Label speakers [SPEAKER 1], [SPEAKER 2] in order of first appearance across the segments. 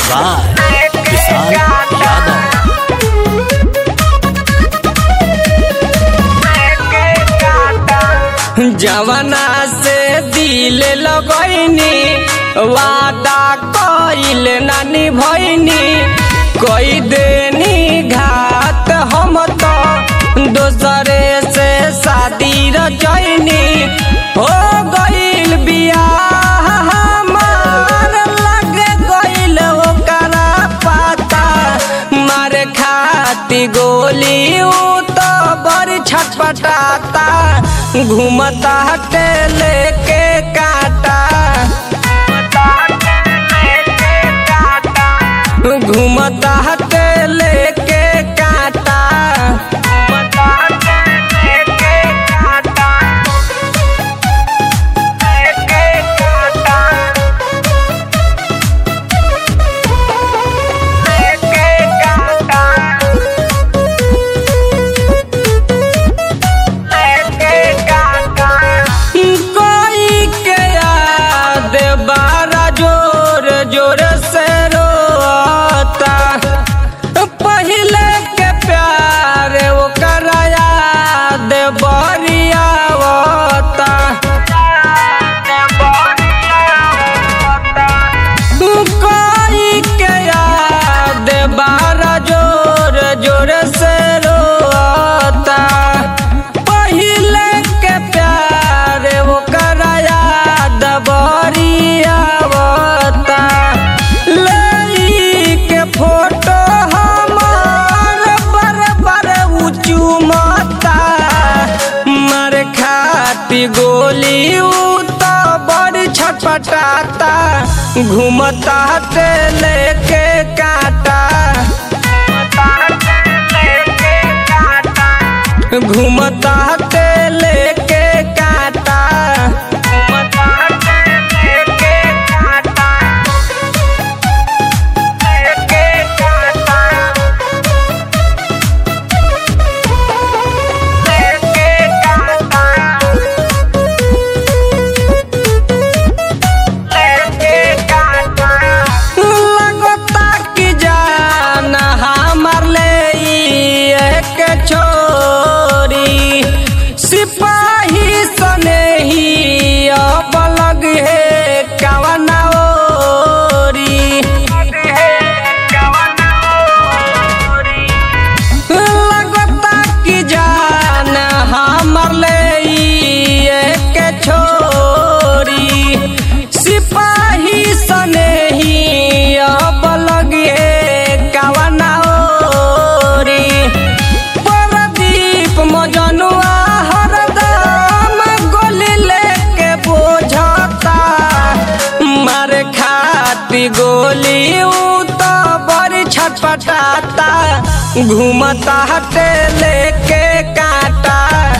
[SPEAKER 1] by विशाल यादव
[SPEAKER 2] जवना से दिल लगैनी वादा कइल नानी भैनी कई देनी घात हम तो दोसरे से शादी रचैनी हो गइल बियाह हमार लग गइल ओकरा पाता मारे खाती गोली उ तो बड़ी छटपटाता घूमता हटे लेके काटा घूमता हटे लेके काटा कोई के याद बारा जोर जोर से रोता पहले के प्यार ओकर याद बरियावता कोई के याद बारा जोर जोर से रोता पहले के प्यार ओकर याद बरियावता लई के फोटो हमार बर बर ऊँचू माता मर खाती गोली उ तो बड़ी छटपटाता घूमता ते लेके काटा घूमता ते लेके काटा लगता कि जान हमार ले एक छोरी सिपाही सने ही अब लग है कवना ओरी लगता कि जान हमार ले एक छोरी सिपाही सने ही अब लगे कवना ओरी प्रदीप मजनुआ हरदम गोली लेके बोझता मारे खाती गोली उ तो बड़ी छटपटाता घूमता हटे लेके काटा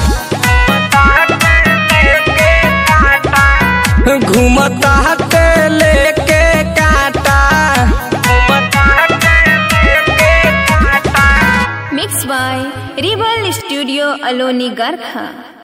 [SPEAKER 2] घूमता हटे लेके काटा
[SPEAKER 3] मिक्स बाय रिबल स्टूडियो अलोनी गरखा